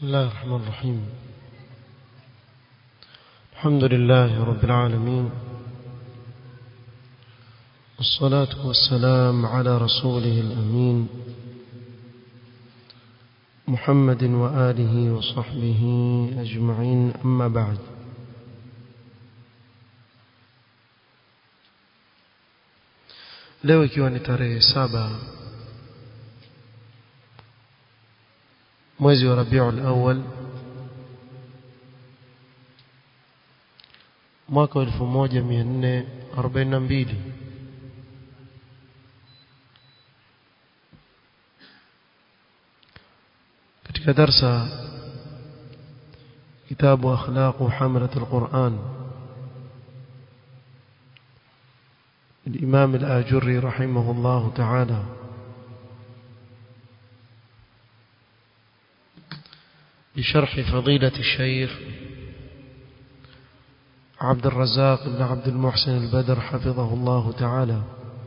بسم الله الرحمن الرحيم الحمد لله رب العالمين والصلاة والسلام على رسوله الأمين محمد وآله وصحبه أجمعين أما بعد leo ikiwa ni tarehe saba mwezi wa Rabiul Awwal mwaka wa 1442 katika darsa kitabu akhlaq hamalat alquran الإمام الآجري رحمه الله تعالى بشرح فضيلة الشيخ عبد الرزاق بن عبد المحسن البدر حفظه الله تعالى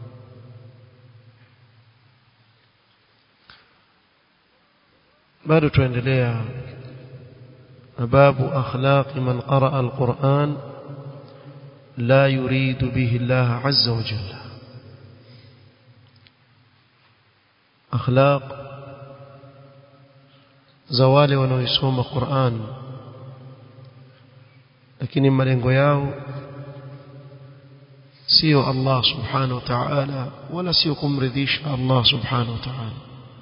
bado tuendelea na babu akhlaqi man qaraa alquran la yuridu bihi Allah azza wa jalla akhlaq za wale wanaoisoma Qur'an lakini malengo yao sio Allah subhanahu wa ta'ala wala sio kumridhisha Allah subhanahu wa ta'ala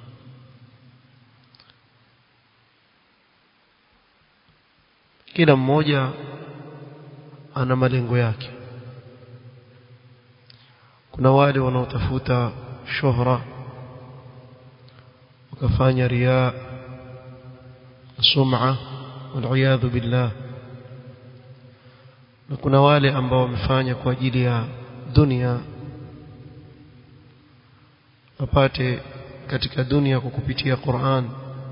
kila mmoja ana malengo yake kuna wale wanaotafuta shuhra wakafanya riya sum'a wal'iyadhu billah na kuna wale ambao wamefanya kwa ajili ya dunia wapate katika dunia kwa kupitia Qur'an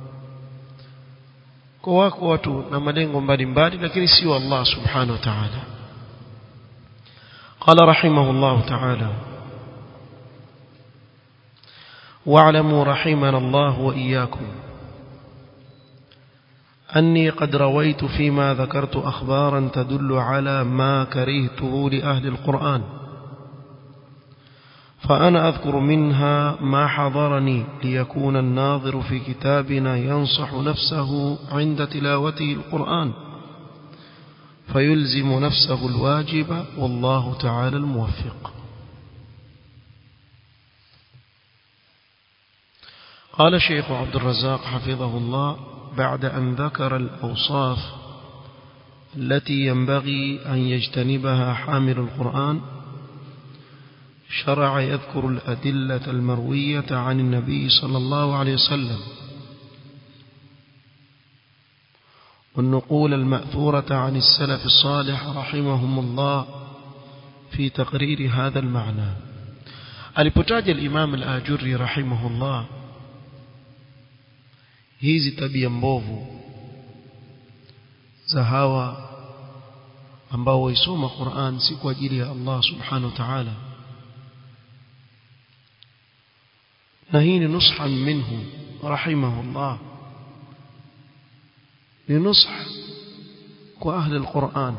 kwa wako watu na malengo mbalimbali lakini sio Allah subhanahu wa ta'ala قال رحمه الله تعالى واعلموا رحمنا الله وإياكم أني قد رويت فيما ذكرت أخبارا تدل على ما كرهته لأهل القرآن فأنا أذكر منها ما حضرني ليكون الناظر في كتابنا ينصح نفسه عند تلاوته القرآن فيلزم نفسه الواجب والله تعالى الموفق قال شيخ عبد الرزاق حفظه الله بعد أن ذكر الأوصاف التي ينبغي أن يجتنبها حامل القرآن شرع يذكر الأدلة المروية عن النبي صلى الله عليه وسلم والنقول المأثورة عن السلف الصالح رحمهم الله في تقرير هذا المعنى alipotaja الإمام الآجري رحمه الله hizi tabia mbovu za hawa ambao waisoma Qur'an si kwa ajili ya Allah subhanahu wa ta'ala na hii ni nusha minhu rahimahullah ni nusha kwa ahli alquran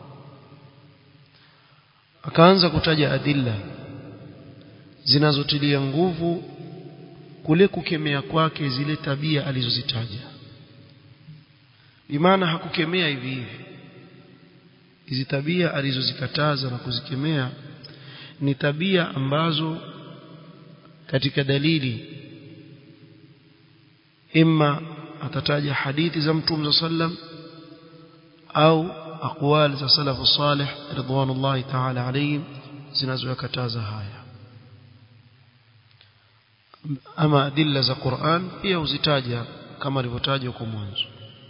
akaanza kutaja adilla zinazotilia nguvu kule kukemea kwake zile tabia alizozitaja bimaana hakukemea hivi hivi hizi tabia alizozikataza na kuzikemea ni tabia ambazo katika dalili imma atataja hadithi za mtume sallam au aqwal za salafu salih ridwanullahi ta'ala alayhim zinazokataza haya ama adilla za Qur'an pia uzitaja kama alivyotaja huko mwanzo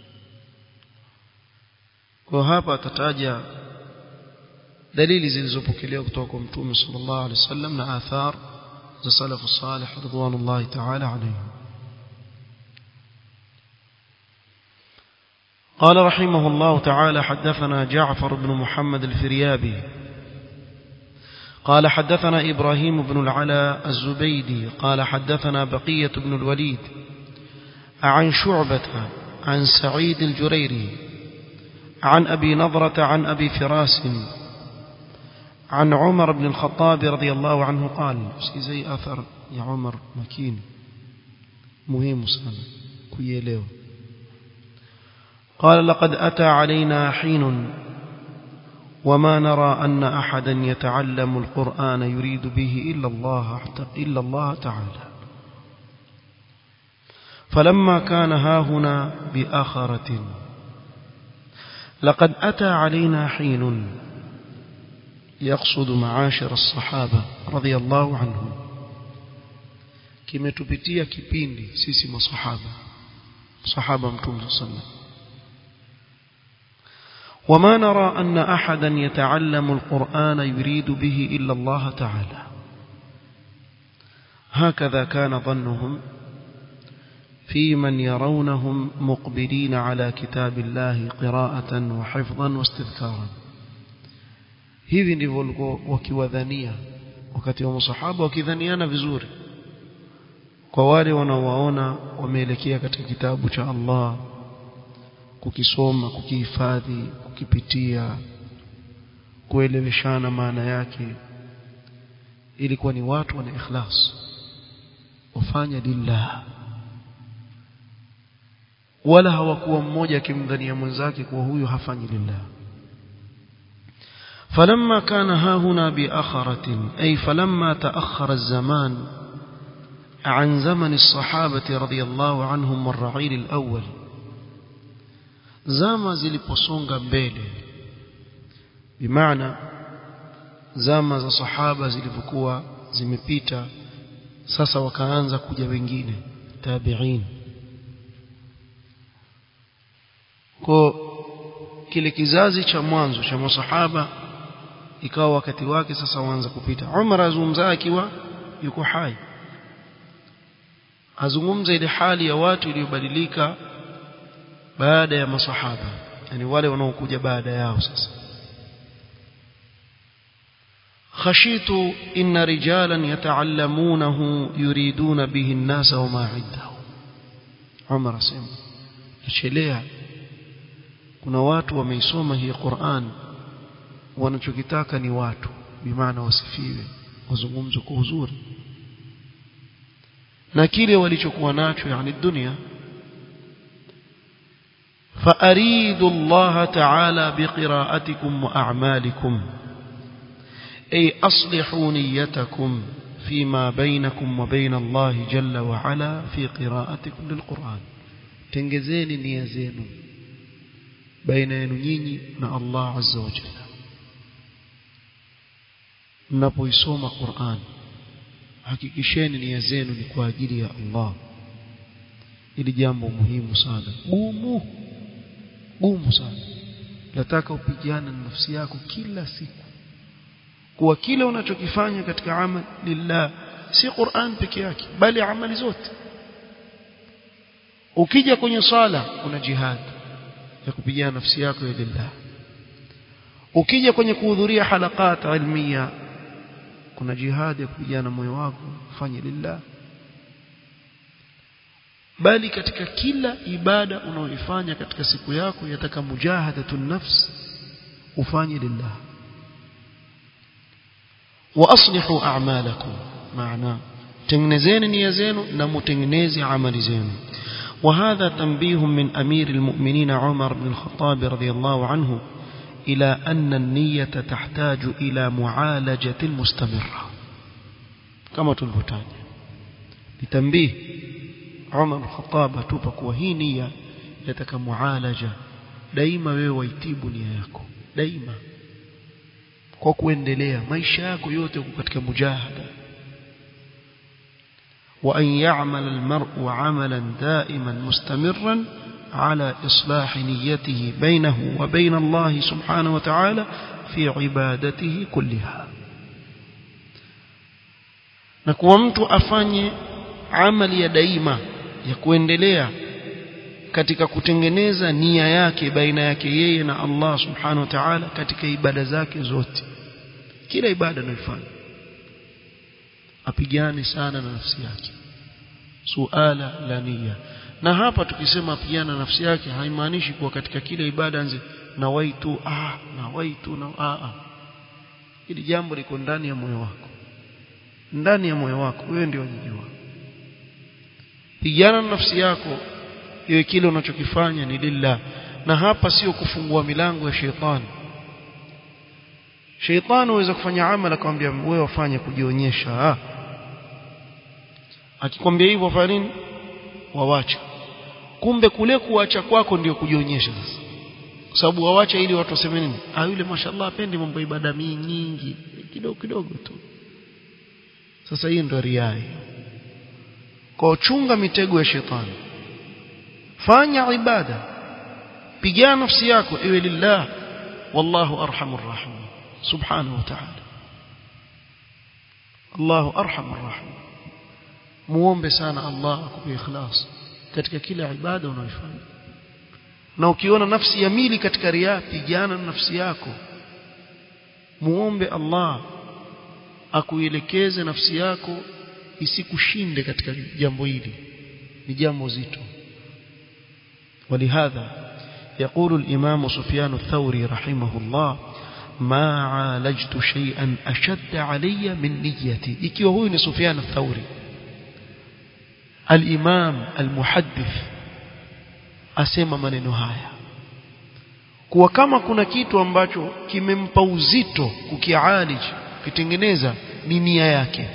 kwa hapa atataja dalili zilizopokelewa kutoka kwa mtume sallallahu alaihi wasallam na athar za salafu salih ridwanullahi ta'ala alayhim قال رحمه الله تعالى حدثنا جعفر بن محمد الفريابي قال حدثنا إبراهيم بن العلاء الزبيدي قال حدثنا بقية بن الوليد عن شعبة عن سعيد الجريري عن أبي نضرة عن أبي فراس عن عمر بن الخطاب رضي الله عنه قال زي أثر يا عمر مكين مهم سنة كيليو قال لقد أتى علينا حين وما نرى أن أحدا يتعلم القرآن يريد به إلا الله إلا الله تعالى فلما كان هاهنا بآخرة لقد أتى علينا حين يقصد معاشر الصحابة رضي الله عنهم kimetupitia kipindi sisi masahaba sahaba mtume sallallahu وما نرى أن أحدا يتعلم القرآن يريد به إلا الله تعالى هكذا كان ظنهم في من يرونهم مقبلين على كتاب الله قراءة وحفظا واستذكارا hivi ndivyo walikuwa wakiwadhania wakati wa masahaba wakidhaniana vizuri kwa wale wanaowaona wameelekea katika kitabu cha Allah kukisoma kukihifadhi kukipitia kueleweshana maana yake ilikuwa ni watu wana ikhlas wafanya lillah wala hawakuwa mmoja akimdhania mwenzake kuwa huyu hafanyi lillah فلما كان ها هنا بأخرة أي فلما تأخر الزمان عن زمن الصحابة رضي الله عنهم والرعيل الأول zama ziliposonga mbele bimaana zama za sahaba zilivyokuwa zimepita sasa wakaanza kuja wengine tabi'in kwa kile kizazi cha mwanzo cha masahaba ikawa wakati wake sasa waanza kupita Umar azungumza akiwa yuko hai azungumza ile hali ya watu iliyobadilika baada ya masahaba yani wale wanaokuja baada yao sasa خشيت إن رجالا يتعلمونه يريدون به الناس وما عنده عمر سيم nachelea kuna watu wameisoma hii Qur'an wanachokitaka ni watu bimaana wasifiwe wazungumzwe kwa uzuri na kile walichokuwa nacho yani dunia فأريد الله تعالى بقراءتكم وأعمالكم أي أصلحوا نيتكم فيما بينكم وبين الله جل وعلا في قراءتكم للقرآن تنجزين نيازين بين ينيني مع الله عز وجل mnapoisoma Qur'an hakikisheni nia zenu ni kwa ajili ya Allah ili jambo muhimu sana gumu gumu sana nataka upigane na nafsi yako kila siku kuwa kile unachokifanya katika amal lillah si Qur'an peke yake bali amali zote ukija kwenye sala kuna jihad ya kupigana nafsi yako ya lillah ukija kwenye kuhudhuria halakat ilmiya kuna jihad ya kupigana moyo wako fanye lillah bali katika kila ibada unaoifanya katika siku yako yataka mujahadatun nafs ufanye lillah wa aslihu a'malakum maana tengenezeni nia zenu na mutengeneze amali zenu وهذا تنبيه من أمير المؤمنين عمر بن الخطاب رضي الله عنه إلى أن النية تحتاج إلى معالجة مستمرة كما تلفتان لتنبيه عمر الخطاب توبك وهي نية يتك معالجة daima wewe waitibu nia yako daima kwa kuendelea maisha yako yote uko katika mujahada wa an ya'mal al-mar'u 'amalan da'iman mustamirran على إصلاح نيته بينه وبين الله سبحانه وتعالى في عبادته كلها na kuwa mtu afanye amali ya daima ya kuendelea katika kutengeneza nia yake baina yake yeye na Allah subhanahu wa ta'ala katika ibada zake zote kila ibada anayofanya apigane sana na nafsi yake suala la nia na hapa tukisema pigana nafsi yake haimaanishi kuwa katika kile ibada anze na waitu ah na waitu na ah, ah. hili jambo liko ndani ya moyo wako ndani ya moyo wako wewe ndio unajua pigana na nafsi yako iwe kile unachokifanya ni lillah na hapa sio kufungua milango ya sheitani sheitani huweza kufanya amala akamwambia wewe wafanye kujionyesha ah akikwambia hivyo fanya nini wawacha kumbe kule kuacha kwako ndio kujionyesha sasa kwa sababu wawacha ili watu waseme nini ah yule mashallah apendi mambo ibada nyingi kidogo kidogo tu sasa hii ndio riai kwa uchunga mitego ya shetani fanya ibada pigana nafsi yako iwe lillah wallahu arhamur rahim subhanahu wa ta'ala Allahu arhamur rahim muombe sana Allah akupe ikhlas katika kila ibada unayofanya na ukiona nafsi ya mili katika ria pigana na nafsi yako muombe Allah akuelekeze nafsi yako isikushinde katika jambo hili ni jambo zito ولهذا يقول الإمام سفيان الثوري رحمه الله ما عالجت شيئا أشد علي من نيتي ikiwa huyu ni Sufyan الثوري الإمام المحدث asema maneno haya kuwa kama kuna kitu ambacho kimempa uzito kukialij kitengeneza ni nia yake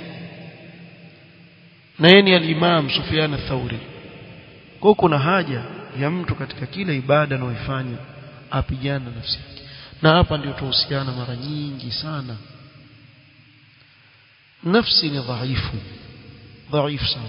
na yeye ni al-Imam Sufyan al-Thawri kwa kuna haja ya mtu katika kila ibada anayoifanya apigana nafsi yake na hapa ndio tuhusiana mara nyingi sana nafsi ni dhaifu dhaifu sana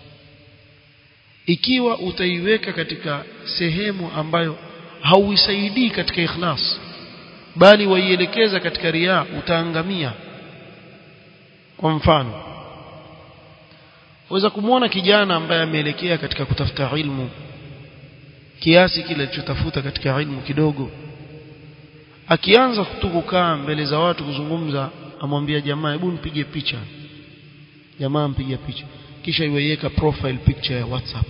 ikiwa utaiweka katika sehemu ambayo hauisaidii katika ikhlas bali waielekeza katika riaa utaangamia kwa mfano waweza kumwona kijana ambaye ameelekea katika kutafuta ilmu kiasi kile alichotafuta katika ilmu kidogo akianza tu kukaa mbele za watu kuzungumza amwambia jamaa hebu nipige picha jamaa mpiga picha kisha iweiweka profile picture ya WhatsApp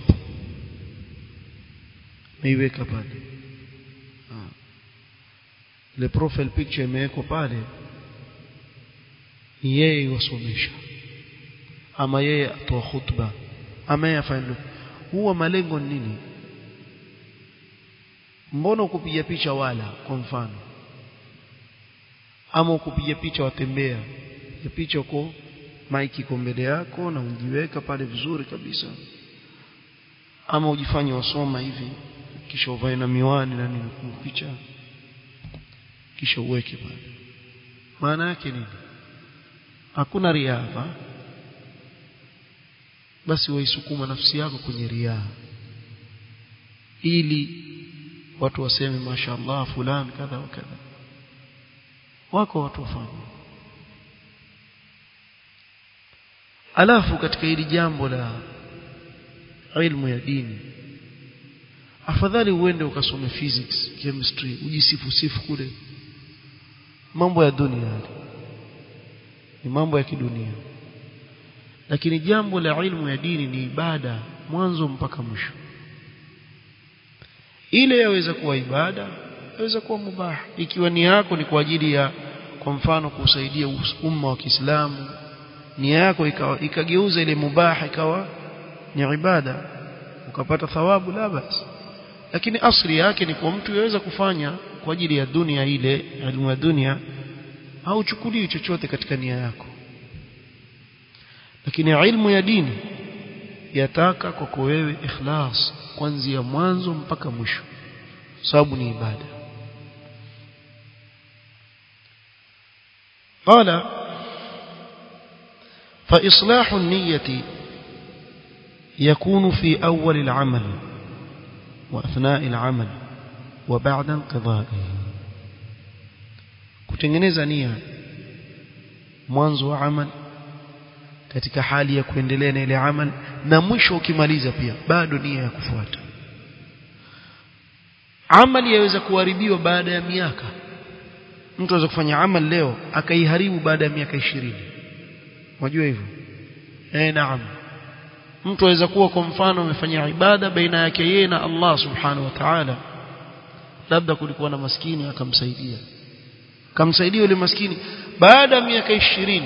meiweka pale ile profile picture imewekwa pale yeye wasomesha ama yeye atoa khutba ama yeye afanye huwa malengo ni nini mbona ukupiga picha wala kwa mfano ama ukupiga picha watembea ya picha uko maiki iko mbele yako na ujiweka pale vizuri kabisa ama ujifanye wasoma hivi kisha uvae na miwani na nini picha kisha uweke pale maana yake nini hakuna riadha basi waisukuma nafsi yako kwenye riaa ili watu waseme mashaallah fulani kadha wa kadha wako watu wafanya alafu katika hili jambo la ilmu ya dini afadhali uende ukasome physics chemistry ujisifu sifu kule mambo ya dunia ni mambo ya kidunia lakini jambo la ilmu ya dini ni ibada mwanzo mpaka mwisho ile yaweza kuwa ibada yaweza kuwa mubah ikiwa ni yako ni kwa ajili ya kwa mfano kusaidia umma wa Kiislamu nia yako ikawa ikageuza ile mubah ikawa ni ibada ukapata thawabu la basi lakini asli yake ni kwa mtu yaweza kufanya kwa ajili ya dunia ile elimu ya dunia hauchukulii chochote katika nia yako lakini ilmu ya dini yataka kwako wewe ikhlas kuanzia mwanzo mpaka mwisho sababu ni ibada قال فإصلاح النية يكون في أول العمل وأثناء العمل وبعد انقضائه kutengeneza nia mwanzo wa amal katika hali ya kuendelea na ile amal na mwisho ukimaliza pia bado nia ya kufuata amali yaweza kuharibiwa baada ya miaka mtu aweza kufanya amal leo akaiharibu baada ya miaka ishirini unajua hivyo eh naam mtu aweza kuwa kwa mfano amefanya ibada baina yake yeye na Allah subhanahu wa ta'ala labda kulikuwa na maskini akamsaidia akamsaidia yule maskini baada ya miaka ishirini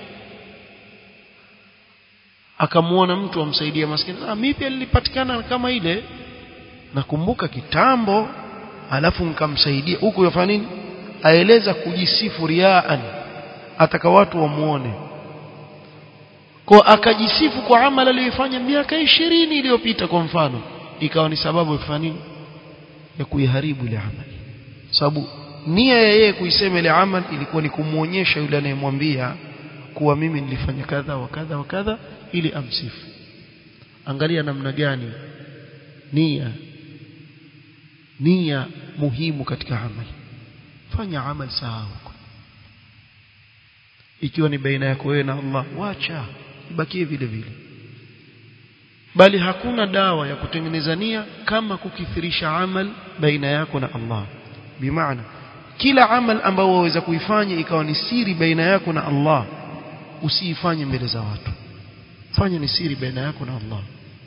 akamuona mtu amsaidia maskini ah mimi pia nilipatikana kama ile nakumbuka kitambo alafu nikamsaidia huko yafanya nini aeleza kujisifu riaan ataka watu wamuone kwa akajisifu kwa amali aliyofanya miaka ishirini iliyopita kwa mfano ikawa ni sababu ya kufanya nini ya kuiharibu ile amali sababu nia ya yeye kuisema ile amali ilikuwa ni kumuonyesha yule anayemwambia kuwa mimi nilifanya kadha wa kadha wa kadha ili amsifu angalia namna gani nia nia muhimu katika amali fanya amali sawa ikiwa ni baina yako wewe na Allah wacha ibakie vile vile bali hakuna dawa ya kutengeneza nia kama kukithirisha amal baina yako na Allah bimaana kila amal ambao waweza kuifanya ikawa ni siri baina yako na Allah usiifanye mbele za watu fanya ni siri baina yako na Allah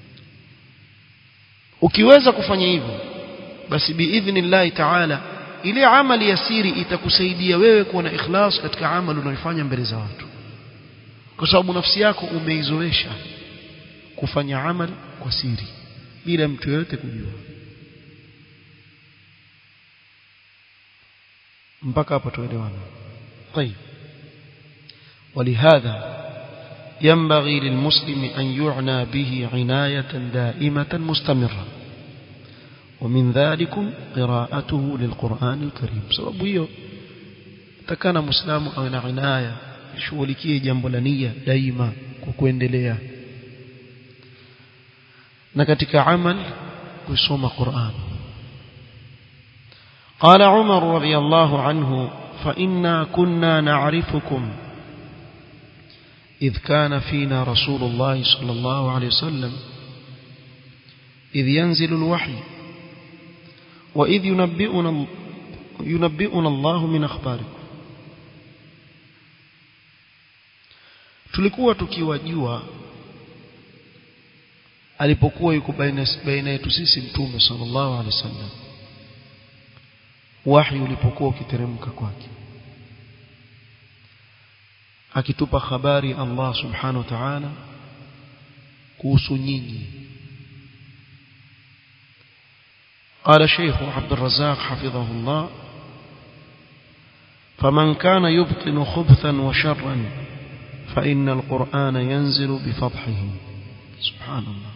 ukiweza kufanya hivyo basi biidhnillahi ta'ala ile amali ya siri itakusaidia wewe kuwa na ikhlas katika amali unayoifanya mbele za watu kwa sababu nafsi yako umeizoesha kufanya amali kwa siri bila mtu yoyote kujua mpaka hapo tuelewana طيب ولهذا ينبغي للمسلم أن يعنى به عناية دائمة مستمرة ومن ذلك قراءته للقرآن الكريم سبب hiyo takana muislamu awe na inaya shughulikie jambo la nia daima kwa kuendelea na katika amal kusoma Qur'an قال عمر رضي الله عنه فإنا كنا نعرفكم إذ كان فينا رسول الله صلى الله عليه وسلم إذ ينزل الوحي وإذ ينبئنا ينبئنا الله من أخباركم tulikuwa tukiwajua alipokuwa yuko baina yetu sisi mtume sallallahu alaihi wasallam wahi ulipokuwa ukiteremka kwake akitupa habari Allah subhanahu wa ta'ala kuhusu nyinyi قال شيخ عبد الرزاق حفظه الله فمن كان يبطن خبثا وشرا فإن القرآن ينزل بفضحه سبحان الله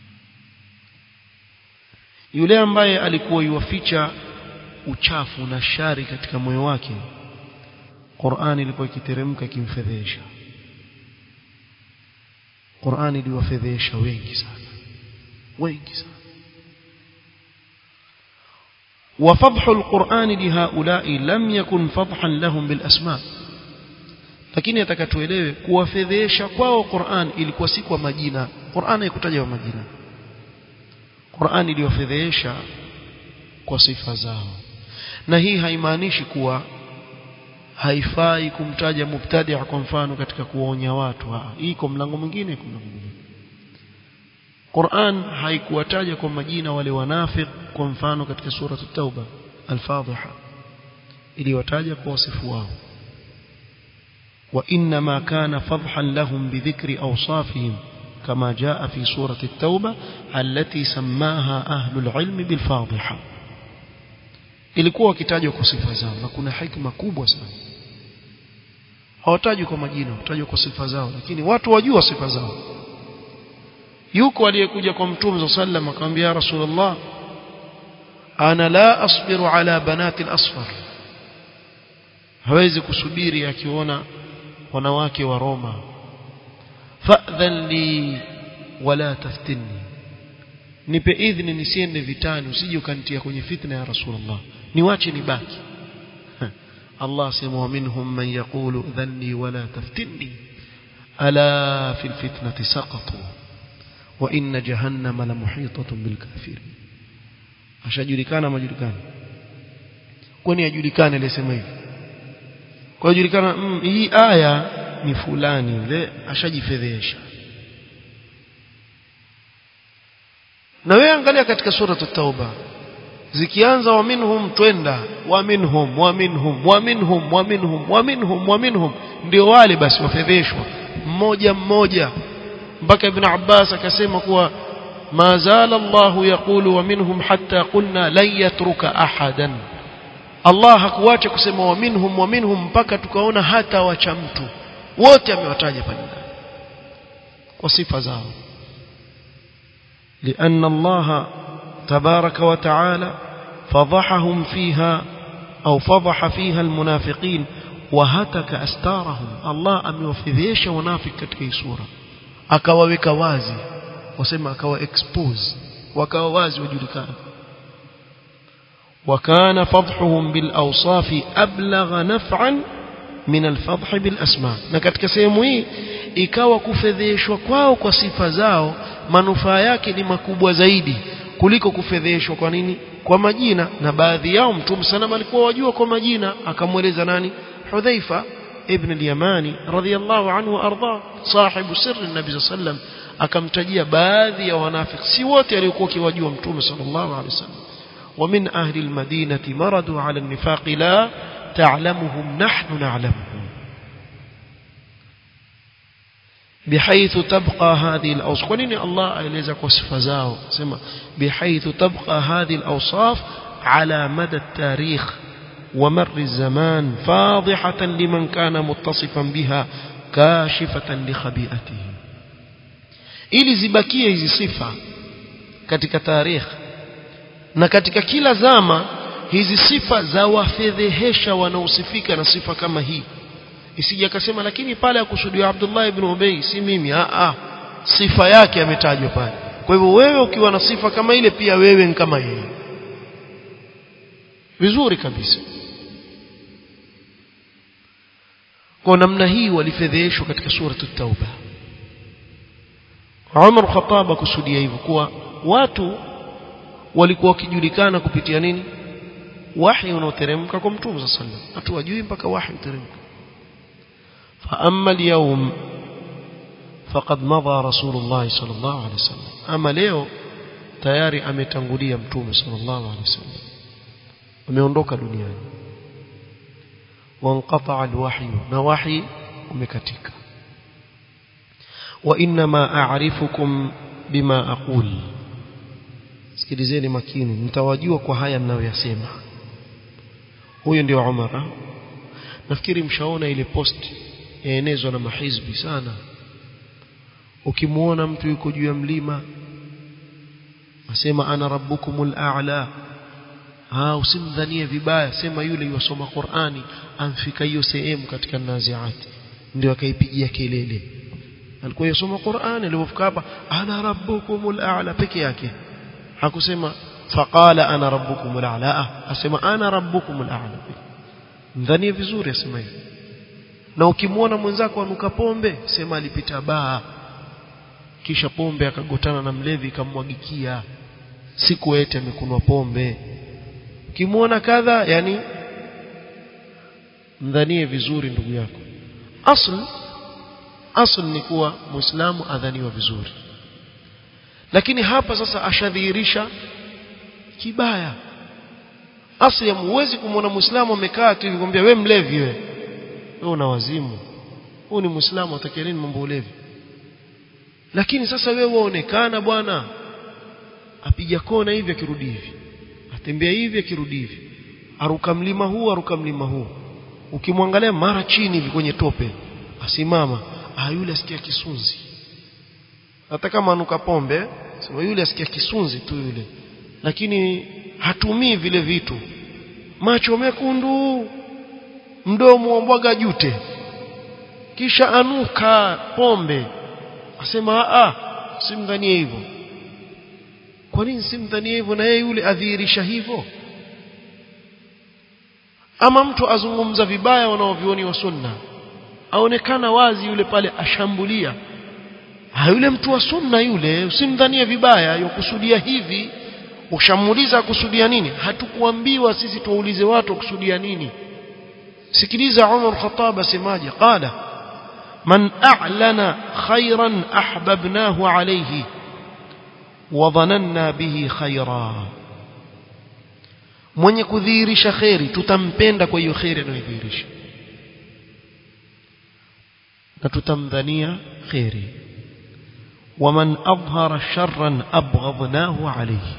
yule ambaye alikuwa yuwaficha uchafu na shari katika moyo wake Qur'ani ilikuwa ikiteremka ikimfedhesha Qur'ani iliwafedhesha wengi sana wengi sana وفضح القرآن لهؤلاء لم يكن فضحا لهم بالأسماء lakini atakatuelewe kuwafedhesha kwao Qur'an ilikuwa si kwa majina Qur'an haikutaja kwa majina Qur'an iliwafedhesha kwa sifa zao na hii haimaanishi kuwa haifai kumtaja mubtadi' kwa mfano katika kuonya watu ha, iko mlango mwingine iko mlango mwingine Qur'an haikuwataja kwa majina wale wanafiq kwa mfano katika sura at-Tauba al-Fadhiha iliwataja kwa wasifu wao وإنما كان فضحا لهم بذكر أوصافهم كما جاء في سورة التوبة التي سماها أهل العلم بالفاضحة ilikuwa wakitajwa kwa sifa zao na kuna hikma kubwa sana hawatajwi kwa majina hutajwa kwa sifa zao lakini watu wajua sifa zao yuko aliyekuja kwa mtume sallam akamwambia rasulullah ana la asbiru ala banati al-asfar hawezi kusubiri akiona wanawake wa Roma fa'dhan li wala taftinni nipe idhni nisiende vitani usije ukanitia kwenye fitna ya rasulullah niwache nibaki Allah sema minhum man yaqulu dhanni wala taftinni ala fil fitnati saqatu wa inna jahannama la muhitatun bil kafirin ashajulikana majulikana kwani ajulikane aliyesema hivi kwa julikana mm, hii aya ni fulani ile ashajifedhesha na wewe angalia katika sura at-tauba zikianza wa minhum twenda wa minhum wa minhum wa minhum wa minhum wa minhum wa minhum ndio wale basi wafedheshwa mmoja mmoja mpaka ibn Abbas akasema kuwa ma zala Allah yaqulu wa minhum hatta qulna lan yatruka ahadan Allah hakuacha kusema wa minhum wa minhum mpaka tukaona hata wacha mtu wote amewataja pale kwa sifa zao لأن الله تبارك وتعالى فضحهم فيها أو فضح فيها المنافقين وهتك أستارهم الله أميوفذيش ونافق كتكي سورة akawaweka wazi wasema akawa expose wakawa wazi wajulikana وكان فضحهم بالأوصاف أبلغ نفعا من الفضح بالأسماء na katika sehemu hii ikawa kufedheshwa kwao kwa sifa zao manufaa yake ni makubwa zaidi kuliko kufedheshwa kwa nini kwa majina na baadhi yao mtume sana alikuwa wajua kwa majina akamweleza nani Hudhaifa ibn al-Yamani radhiyallahu anhu arda sahibu sirri nabi sallam akamtajia baadhi ya wanafiki si wote aliokuwa kiwajua mtume sallallahu alaihi wasallam ومن أهل المدينة مرضوا على النفاق لا تعلمهم نحن نعلمهم بحيث تبقى هذه الأوصاف ولن الله أليزك وصف زاو سمع بحيث تبقى هذه الأوصاف على مدى التاريخ ومر الزمان فاضحة لمن كان متصفا بها كاشفة لخبيئته ili zibakie hizi sifa katika tarikh na katika kila zama hizi sifa za wafedhehesha wanaosifika na sifa kama hii isije akasema lakini pale akusudiwa Abdullah ibn Ubay si mimi a a sifa yake ametajwa pale kwa hivyo wewe ukiwa na sifa kama ile pia wewe ni kama yeye vizuri kabisa kwa namna hii walifedheheshwa katika suratu tauba Umar Khattab akusudia hivyo kuwa watu walikuwa wakijulikana kupitia nini wahi unaoteremka kwa mtume sallallahu alaihi wasallam watu wajui mpaka wahi uteremka فأما اليوم فقد مضى رسول الله صلى الله عليه وسلم أما leo tayari ametangulia mtume sallallahu alaihi wasallam ameondoka duniani وانقطع الوحي na wahi umekatika وانما اعرفكم بما اقول sikilizeni makini mtawajua kwa haya ninayoyasema huyo ndio Umar nafikiri mshaona ile post yaenezwa na mahizbi sana ukimuona mtu yuko juu ya mlima asema ana rabbukumul a'la ah usimdhanie vibaya sema yule yosoma Qur'ani amfika hiyo sehemu katika naziati ndio akaipigia kelele alikuwa yosoma Qur'ani alipofika hapa ana rabbukumul a'la peke yake hakusema faqala ana rabbukumul a'la asema ana rabbukumul a'la mdhanie vizuri asema hivi na ukimwona mwenzako anuka pombe sema alipita baa kisha pombe akagotana na mlevi ikamwagikia siku eti amekunwa pombe ukimwona kadha yani mdhanie vizuri ndugu yako asl asl ni kuwa muislamu adhaniwa vizuri lakini hapa sasa ashadhihirisha kibaya asli huwezi kumwona muislamu amekaa tu hivi kumwambia wewe mlevi wewe wewe una wazimu huu ni muislamu atakia nini mambo ulevi lakini sasa wewe waonekana bwana apiga kona hivi akirudi hivi atembea hivi akirudi hivi aruka mlima huu aruka mlima huu ukimwangalia mara chini hivi kwenye tope asimama ah yule asikia kisunzi hata kama anuka pombe sema yule asikia kisunzi tu yule lakini hatumii vile vitu macho mekundu mdomo mbwaga jute kisha anuka pombe asema a simdhanie hivyo kwa nini simdhanie hivyo na yeye yule adhihirisha hivyo ama mtu azungumza vibaya wanaovioni wa sunna aonekana wazi yule pale ashambulia ha yule mtu wa sunna yule usimdhanie vibaya yokusudia hivi ushamuuliza kusudia nini hatukuambiwa sisi tuwaulize watu kusudia nini sikiliza Umar Khattab asemaje qala man a'lana khairan ahbabnahu alayhi wadhananna bihi khaira mwenye kudhihirisha kheri tutampenda kwa hiyo kheri anayodhihirisha na tutamdhania kheri waman adhhara sharran abghadnahu alayhi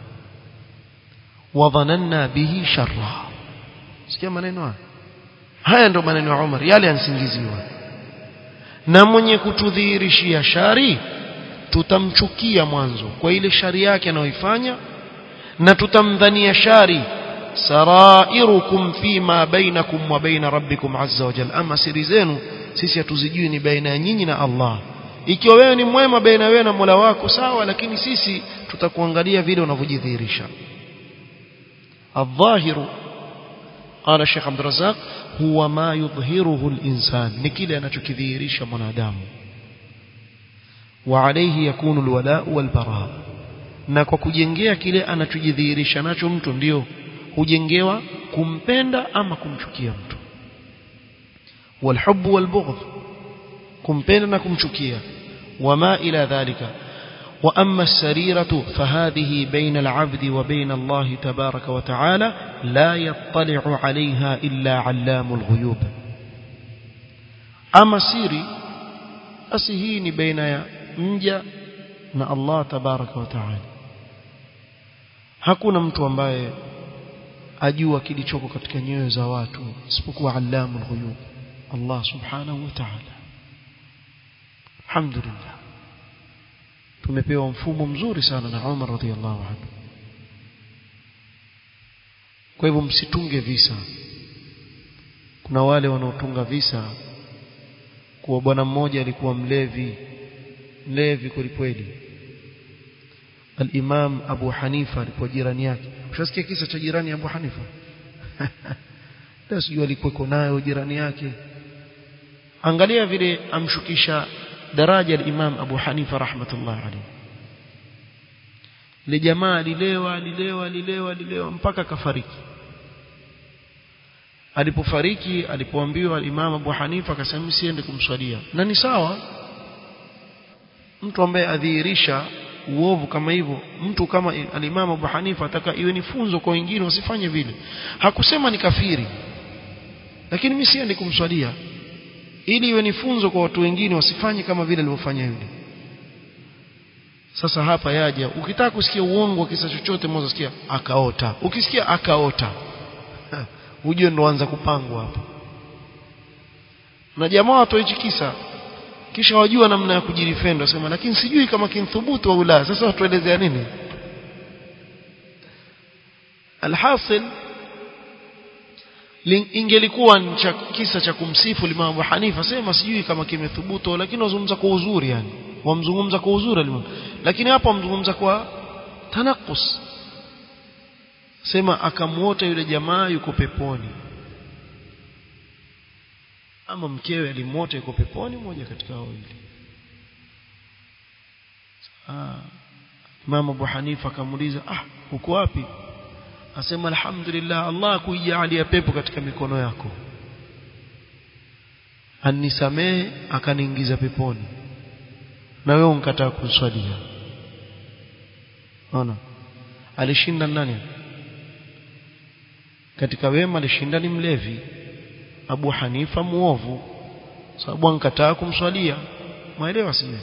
wadhananna bihi sharra sikia maneno haya haya ndo maneno ya Umar yale yansingiziwa na mwenye kutudhihirishia shari tutamchukia mwanzo kwa ile shari yake anayoifanya na tutamdhania shari sarairukum fima bainakum wa baina rabbikum azza wa jalla ama siri zenu sisi hatuzijui ni baina ya nyinyi na Allah ikiwa wewe ni mwema baina wewe na Mola wako sawa lakini sisi tutakuangalia vile unavyojidhihirisha الظاهر قال الشيخ عبد الرزاق هو ما يظهره الإنسان نكيل أنا تكذيريش منادام وعليه يكون الولاء والبراء na kwa kujengea kile anachojidhihirisha nacho mtu ndio hujengewa kumpenda ama kumchukia mtu walhubbu walbughdh kumpenda na kumchukia wama ila dhalika وأما السريرة فهذه بين العبد وبين الله تبارك وتعالى لا يطلع عليها إلا علام الغيوب أما سيري أسهيني بين مجا na Allah tabaraka wa taala hakuna mtu ambaye ajua kilichoko katika nyoyo za watu isipokuwa allamul ghuyub Allah subhanahu wa ta'ala alhamdulillah tumepewa mfumo mzuri sana na Umar radhiallahu anhu kwa hivyo msitunge visa kuna wale wanaotunga visa kuwa bwana mmoja alikuwa mlevi mlevi kwelikweli al-Imam Abu Hanifa alikuwa jirani yake ushasikia kisa cha jirani Abu Hanifa ndio sijui alikuwa nayo jirani yake angalia vile amshukisha daraja al-Imam Abu Hanifa rahmatullah alayhi ile jamaa alilewa alilewa alilewa alilewa mpaka kafariki alipofariki alipoambiwa al-Imam Abu Hanifa akasema siende kumswalia na ni sawa mtu ambaye adhihirisha uovu kama hivyo mtu kama al-Imam Abu Hanifa ataka iwe ni funzo kwa wengine wasifanye vile hakusema ni kafiri lakini mimi siende kumswalia ili iwe ni funzo kwa watu wengine wasifanye kama vile alivyofanya yule sasa hapa yaja ukitaka kusikia uongo wa kisa chochote mwanzo sikia akaota ukisikia akaota ujue ndo anza kupangwa hapa na jamaa watu hichi kisa kisha wajua namna ya kujirifend wasema lakini sijui kama kinthubutu au la sasa watuelezea nini alhasil ingelikuwa cha kisa cha kumsifu Imam Abu Hanifa sema sijui kama kimethubutu lakini wazungumza kwa uzuri yani wamzungumza kwa uzuri Imam lakini hapa wamzungumza kwa tanakus sema akamuota yule jamaa yuko peponi ama mkewe alimuota yuko peponi moja katika hao wawili ah Imam Abu Hanifa akamuuliza ah uko wapi asema alhamdulillah Allah kuijalia pepo katika mikono yako anisamehe akaniingiza peponi na wewe unkataa kuswalia ona alishinda nani katika wema alishinda ni mlevi Abu Hanifa muovu sababu ankataa kumswalia maelewa sio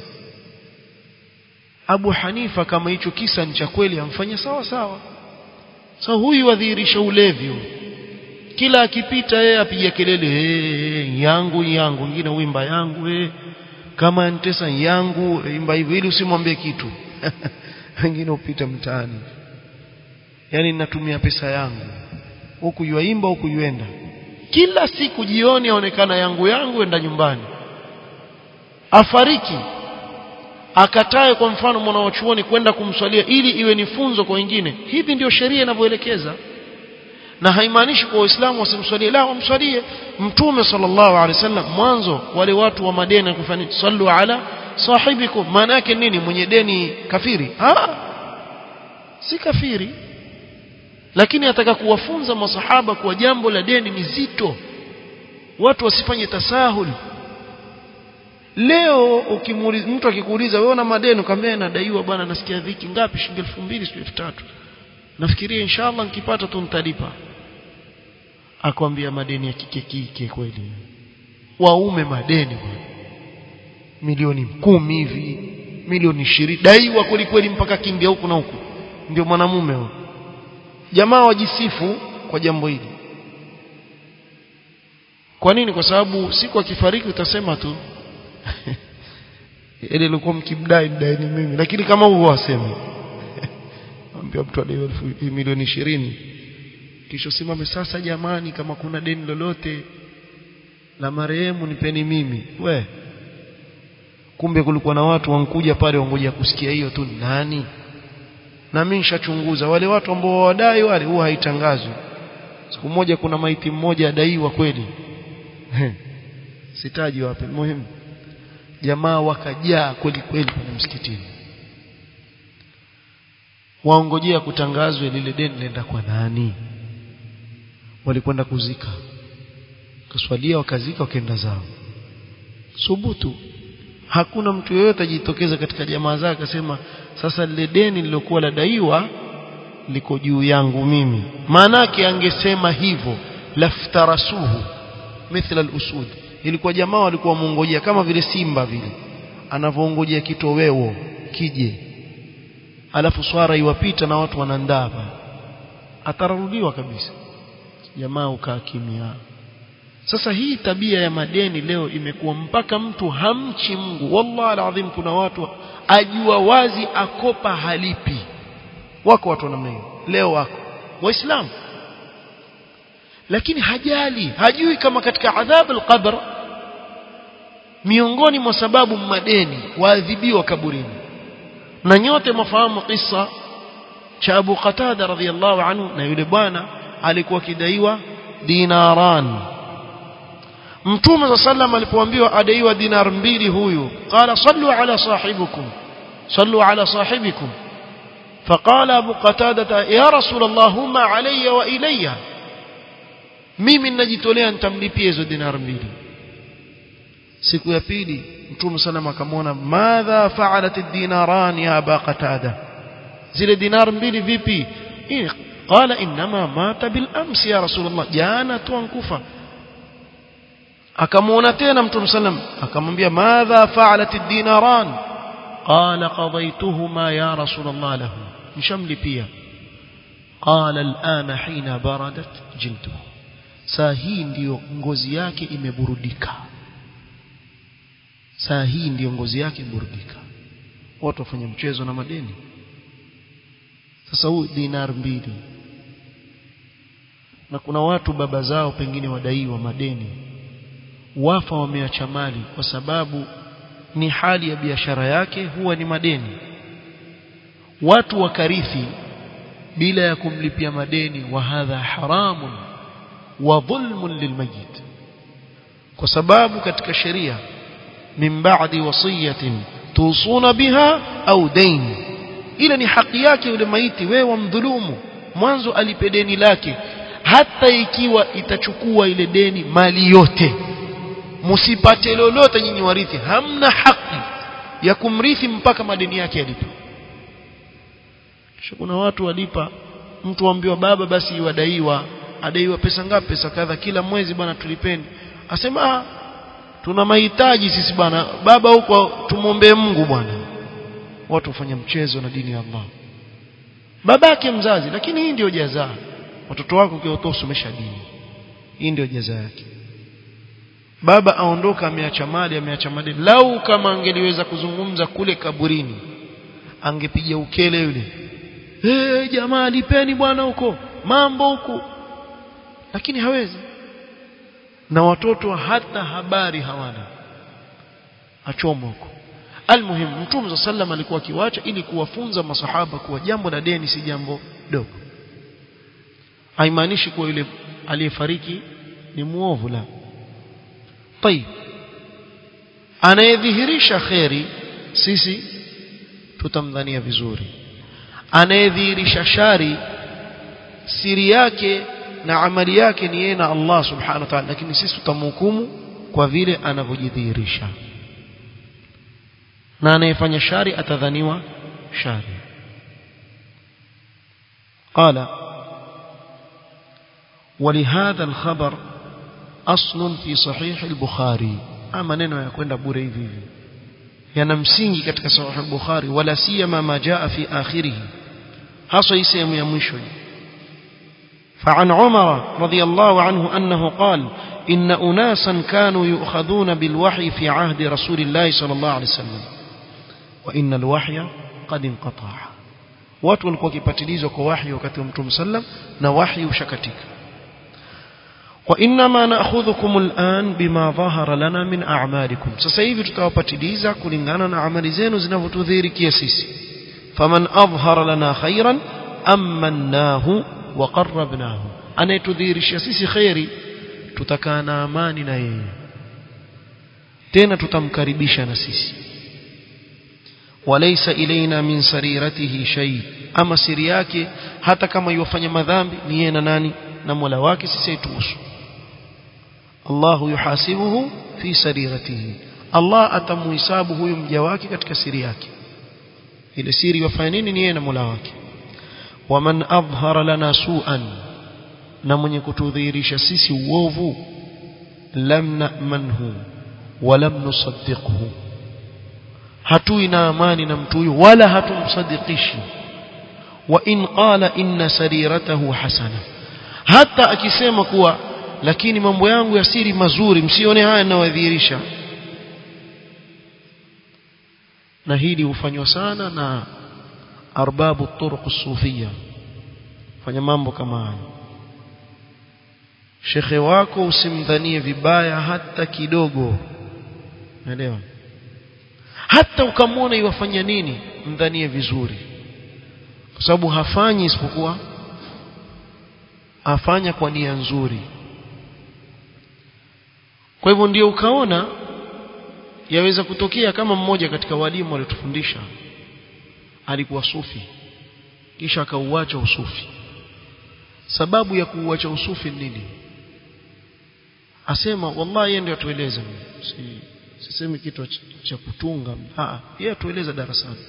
Abu Hanifa kama hicho kisa ni cha kweli amfanye sawa sawa so huyu wadhihirisha ulevi huyu kila akipita yeye apiga kelele hey, yangu yangu wengine uimba yangu hey. kama nitesa yangu imba hivyo ili usimwambie kitu wengine upita mtaani yani ninatumia pesa yangu huku yuaimba huku yuenda kila siku jioni aonekana yangu yangu enda nyumbani afariki akatae kwa mfano mwana wa chuoni kwenda kumswalia ili iwe ni funzo kwa wengine hivi ndio sheria inavyoelekeza na haimaanishi kwa waislamu wasimswalie la wamswalie mtume sallallahu alaihi wasallam mwanzo wale watu wa madeni kufanya sallu ala sahibikum maana yake nini mwenye deni kafiri ha si kafiri lakini ataka kuwafunza masahaba kuwa jambo la deni ni zito watu wasifanye tasahul leo ukimuuliza mtu akikuuliza wewe una madeni ukamwambia nadaiwa bwana nasikia dhiki ngapi shilingi 2000 sio 3000 nafikiria inshallah nikipata tu nitalipa akwambia madeni ya kike kike kweli waume madeni bwana milioni kumi hivi milioni ishirini daiwa kweli kweli mpaka kimbia huku na huku ndio mwanamume huyo jamaa wajisifu kwa jambo hili kwa nini kwa sababu siku akifariki utasema tu ile ilikuwa mkimdai mdaini mimi lakini kama huo waseme ambia mtu adaiwa milioni ishirini kisha simame sasa jamani kama kuna deni lolote la marehemu nipeni mimi we kumbe kulikuwa na watu wankuja pale wangoja kusikia hiyo tu nani na mimi nishachunguza wale watu ambao wadai wale huwa haitangazwi siku moja kuna maiti mmoja adaiwa kweli sitaji wapi muhimu jamaa wakajaa kweli kweli kwenye msikitini waongojea kutangazwe lile deni lenda kwa nani walikwenda kuzika kaswalia wakazika wakaenda zao subutu hakuna mtu yeyote ajitokeza katika jamaa zake akasema sasa lile deni lilokuwa ladaiwa liko juu yangu mimi maanake angesema hivyo laftarasuhu mithla al-usud ilikuwa jamaa walikuwa muongojea kama vile simba vile anavyoongojea kitoweo kije alafu swara iwapita na watu wanandava atararudiwa kabisa jamaa ukaa kimya sasa hii tabia ya madeni leo imekuwa mpaka mtu hamchi Mungu wallahi alazim kuna watu ajua wazi akopa halipi wako watu namna hiyo leo wako waislamu lakini hajali hajui kama katika adhabu al-qabr miongoni mwa sababu madeni waadhibiwa kaburini na nyote mafahamu kisa cha Abu Qatada radhiyallahu anhu na yule bwana alikuwa kidaiwa dinaran Mtume صلى الله عليه alipoambiwa adaiwa dinar mbili huyu qala sallu ala sahibikum sallu ala sahibikum فقال أبو قتادة يا رسول الله هما علي وإلي mimi ninajitolea nitamlipia hizo dinar mbili siku ya pili mtume sallam akamwona madha fa'alat ad-dinaran ya aba qatada zile dinar mbili vipi qala inma mata bil amsi ya rasulullah jana tu ankufa akamwona tena mtume sallam akamwambia madha fa'alat ad-dinaran qala qadaytuhuma ya rasulullah lahu nishamlipia qala al-ana hina baradat jilduhu saa hii ndiyo ngozi yake imeburudika saa hii ndiyo ngozi yake imeburudika watu wafanya mchezo na madeni sasa huu dinar mbili na kuna watu baba zao pengine wadaiwa madeni wafa wameacha mali kwa sababu ni hali ya biashara yake huwa ni madeni watu wakarithi bila ya kumlipia madeni wa hadha haramun wa dhulmun lilmayit kwa sababu katika sheria min ba'di wasiyatin tusuna biha au dain ile ni haki yake yule maiti wewe wamdhulumu mwanzo alipe deni lake hata ikiwa itachukua ile deni mali yote msipate lolote nyinyi warithi hamna haki ya kumrithi mpaka madeni yake yalipe kisha kuna watu walipa mtu ambiwa baba basi wadaiwa adaiwa pesa ngapi pesa kadha kila mwezi bwana tulipeni asema tuna mahitaji sisi bwana baba huko tumwombee Mungu bwana watu wafanya mchezo na dini ya Allah babake mzazi lakini hii ndio jazaa watoto wako ukiwatoa usomesha dini hii ndio jazaa yake baba aondoka ameacha mali ameacha mali lau kama angeliweza kuzungumza kule kaburini angepiga ukele yule hey, jamaa lipeni bwana huko mambo huko lakini hawezi na watoto hata habari hawana achoma huko almuhimu mtume sallam alikuwa akiwacha ili kuwafunza masahaba kuwa jambo la deni si jambo dogo haimaanishi kuwa yule aliyefariki ni muovu la طيب anayedhihirisha kheri sisi tutamdhania vizuri anayedhihirisha shari siri yake na amali yake ni yeye na Allah subhanahu wa ta'ala lakini sisi tutamhukumu kwa vile anavyojidhihirisha na anayefanya shari atadhaniwa shari قال ولهذا الخبر أصل في صحيح البخاري أما نينو يكون بوري hivi hivi yana msingi katika sahih al-Bukhari wala siyama ma jaa fi akhirih hasa hii sehemu ya mwisho فعن عمر رضي الله عنه أنه قال إن أناسا كانوا يؤخذون بالوحي في عهد رسول الله صلى الله عليه وسلم وإن الوحي قد انقطع watu walikuwa wakipatilizwa kwa wahi wakati wa Mtume sallam na wahi ushakatika وإنما نأخذكم الآن بما ظهر لنا من أعمالكم sasa hivi tutawapatiliza kulingana na amali zenu zinavyotudhihirikia sisi faman adhhara lana khairan amannahu wa qarrabnahu anayetudhihirishia sisi khairi tutakaa na amani na yeye tena tutamkaribisha na sisi walaysa ilaina min sariratihi shay ama siri yake hata kama yofanya madhambi ni yeye na nani na Mola wake sisi haituhusu Allahu yuhasibuhu fi sariratihi Allah atamuhisabu huyu mja wake katika siri yake ile siri yafanya nini ni yeye na Mola wake waman adhhara lana su'an na mwenye kutudhihirisha sisi uovu lam na'manhu wa lam nusaddiqhu hatui na amani na mtu huyu wala hatumsadikishi wa in qala inna sariratahu hasana hata akisema kuwa lakini mambo yangu ya siri mazuri msione haya ninayodhihirisha na hili hufanywa sana na arbabu turuq sufia fanya mambo kama haya shekhe wako usimdhanie vibaya hata kidogo naelewa hata ukamwona iwafanya nini mdhanie vizuri kwa sababu hafanyi isipokuwa afanya kwa nia nzuri kwa hivyo ndio ukaona yaweza kutokea kama mmoja katika walimu waliotufundisha alikuwa sufi kisha akauacha usufi sababu ya kuuacha usufi nini asema wallahi yeye ndio atueleza si sisemi kitu cha kutunga ah yeye atueleza darasani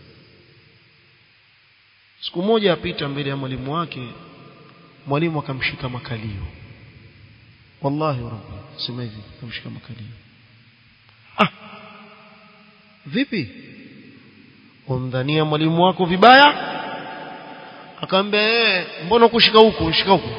siku moja apita mbele ya mwalimu wake mwalimu akamshika makalio wallahi rabbi sema hivi akamshika makalio ah vipi umdhania mwalimu wako vibaya akamwambia eh mbona kushika huko ushika huko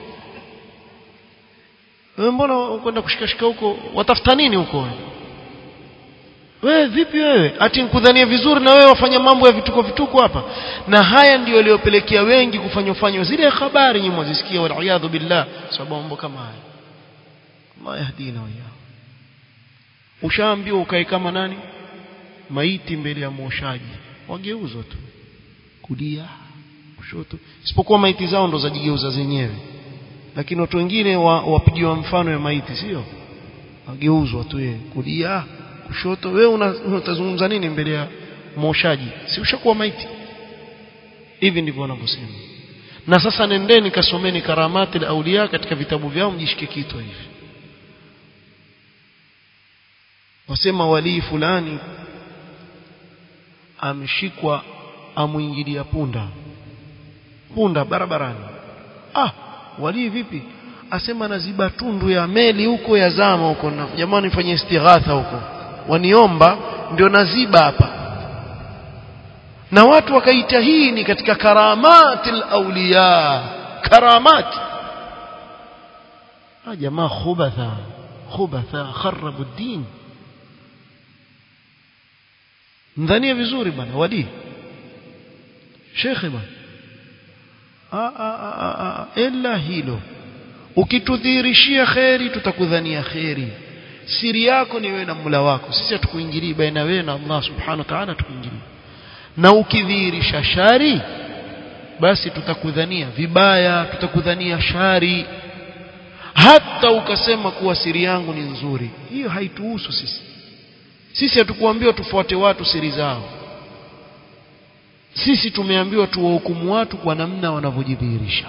wewe mbona kwenda kushika shika huko watafuta nini huko wewe vipi wewe ati nikudhania vizuri na wewe wafanya mambo ya vituko vituko hapa na haya ndio yaliyopelekea wengi kufanywa fanywa zile habari nyinyi mwazisikia wal billah sababu mambo kama haya Allah yahdina wa yao ushaambiwa ukae kama nani maiti mbele ya mwoshaji wageuzwa tu kulia kushoto isipokuwa maiti zao ndo zajigeuza zenyewe lakini watu wengine wapigiwa mfano ya maiti sio wageuzwa tu yeye kulia kushoto wewe unatazungumza nini mbele ya mwoshaji si ushakuwa maiti hivi ndivyo wanavyosema na sasa nendeni kasomeni karamati la aulia katika vitabu vyao mjishike kitu hivi wasema walii fulani ameshikwa amuingilia punda punda barabarani ah walii vipi asema naziba tundu ya meli huko ya zama huko na jamani fanye istighatha huko waniomba ndio naziba hapa na watu wakaita hii ni katika karamatil awliya karamat ah jamaa khubatha khubatha kharabu din mdhania vizuri bwana wadi shekhe bwana ila hilo ukitudhihirishia kheri tutakudhania kheri siri yako ni wewe na Mola wako sisi hatukuingilii baina wewe na Allah subhanahu wa ta'ala tukuingilii na ukidhihirisha shari basi tutakudhania vibaya tutakudhania shari hata ukasema kuwa siri yangu ni nzuri hiyo haituhusu sisi sisi hatukuambiwa tufuate watu siri zao sisi tumeambiwa tuwahukumu watu kwa namna wanavyojidhihirisha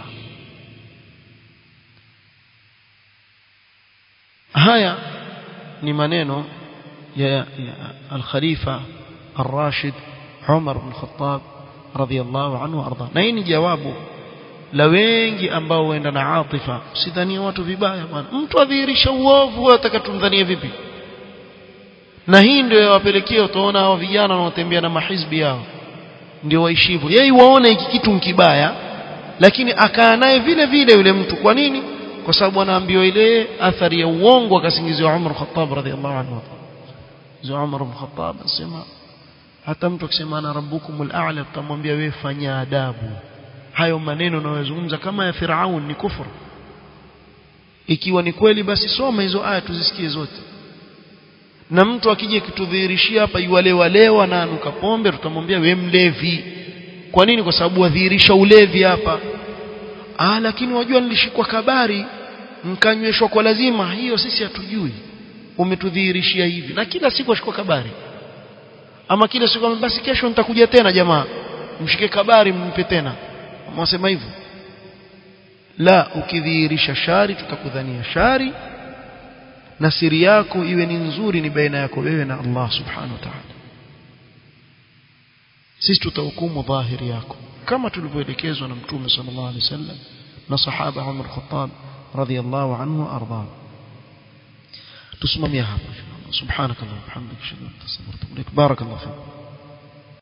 haya ni maneno ya, ya al-Khalifa الراشد عمر بن الخطاب رضي الله عنه وارضاه na hii ni jawabu la wengi ambao waenda na atifa usidhanie watu vibaya bwana mtu adhihirisha uovu wewe utakatumdhania vipi na hii ndio yawapelekea utaona hao vijana wanaotembea na mahizbi yao ndio waishivu yeye waone hiki kitu kibaya lakini akaa naye vile vile yule mtu kwa nini kwa sababu anaambiwa ile athari ya uongo akasingiziwa Umar Khattab radhiallahu anhu za Umar bin Khattab anasema hata mtu akisema ana rabbukumul a'la tutamwambia wewe fanya adabu hayo maneno unayozungumza kama ya Firaun ni kufuru ikiwa ni kweli basi soma hizo aya tuzisikie zote na mtu akija kitudhihirishia hapa yuwalewalewa na anuka pombe tutamwambia we mlevi kwa nini kwa sababu wadhihirisha ulevi hapa ah lakini wajua nilishikwa kabari mkanyweshwa kwa lazima hiyo sisi hatujui umetudhihirishia hivi na kila siku ashikwa kabari ama kila siku basi kesho nitakuja tena jamaa mshike kabari mnipe tena mwasema hivyo la ukidhihirisha shari tutakudhania shari na siri yako iwe ni nzuri ni baina yako wewe na Allah subhanahu wa ta'ala sisi tutahukumu dhahiri yako kama tulivyoelekezwa na mtume sallallahu alaihi wasallam na sahaba Umar Khattab radhiyallahu anhu arda tusimamia hapa subhanakallahumma wa bihamdika ashhadu an la ilaha illa anta astaghfiruka wa atubu ilaik barakallahu fiik